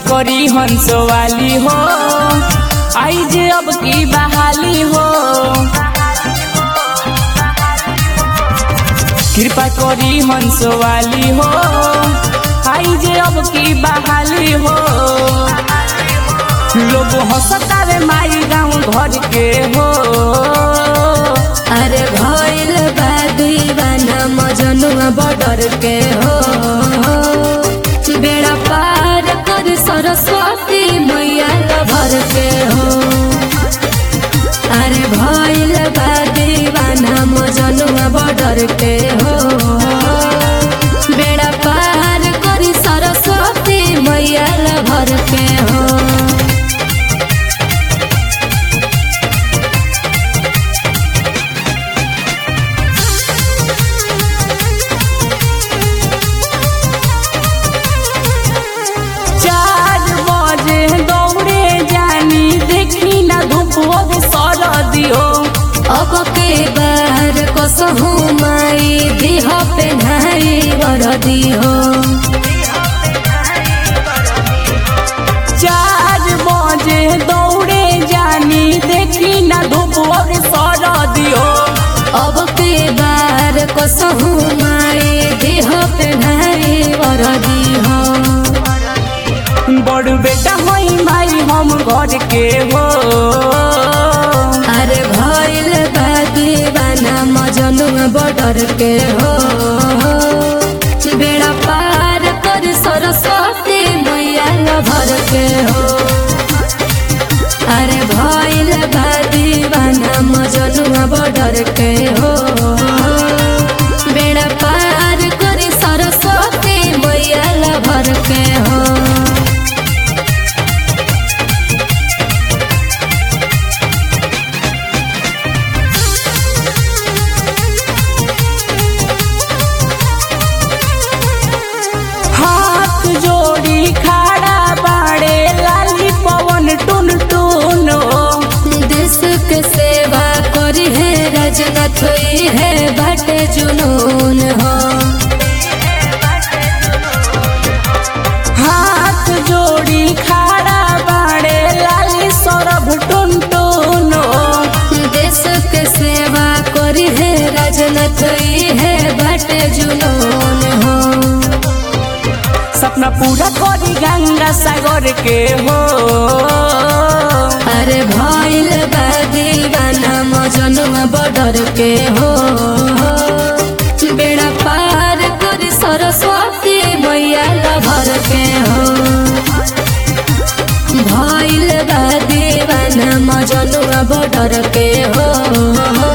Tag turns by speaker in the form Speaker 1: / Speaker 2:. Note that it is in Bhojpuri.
Speaker 1: करी हंस वाली हो आई जे अब की बहाली हो कृपा करी हंस वाली हो आई जे अब की बहाली हो लोग हंसतावे माई गाँव घर के हो
Speaker 2: अरे भइल बा दीवाना मजनुआ बॉर्डर के हो बेड़ा पार कर सरस्वती मैया भर के हो अरे भइल बा दीवाना मजनुआ बॉर्डर के हो बेड़ा पार कर सरस्वती मैया भर के हो
Speaker 1: चार बजे दौड़े जानी देखी ना धूप अब सरदी हो
Speaker 2: अब के बार कसहु माई देह पे नाई वरदी हो
Speaker 1: चार बजे दौड़े जानी देखी ना धूप अब सरदी हो
Speaker 2: अब के बार कसहु माई देह पे नाई वरदी हो
Speaker 1: बड़ बेटा होई माई हम घर के हो
Speaker 2: अरे भइल बा दीवाना मजनुआ बॉर्डर के हो बेड़ा पार कर सरस्वती मैया भर के हो अरे भइल बा दीवाना मजनुआ बॉर्डर के हो बेड़ा पार कर सरस्वती मैया भर के हो
Speaker 1: हाथ जोड़ी खड़ा बाड़े लाली पवन टुन टुन हो
Speaker 2: देश के सेवा करी है रजनत हुई है बट जुनून हो
Speaker 1: हाथ जोड़ी खड़ा बाड़े लाली सौरभ टुन टुन हो
Speaker 2: देश के सेवा करी है रजनत हुई है बट जुनून हो
Speaker 1: सपना पूरा करी गंगा सागर के हो
Speaker 2: अरे भइल बा दीवाना मजनुआ बॉर्डर के हो बेड़ा पार करी सरस्वती मैया भर के हो भइल बा दीवाना मजनुआ बॉर्डर के हो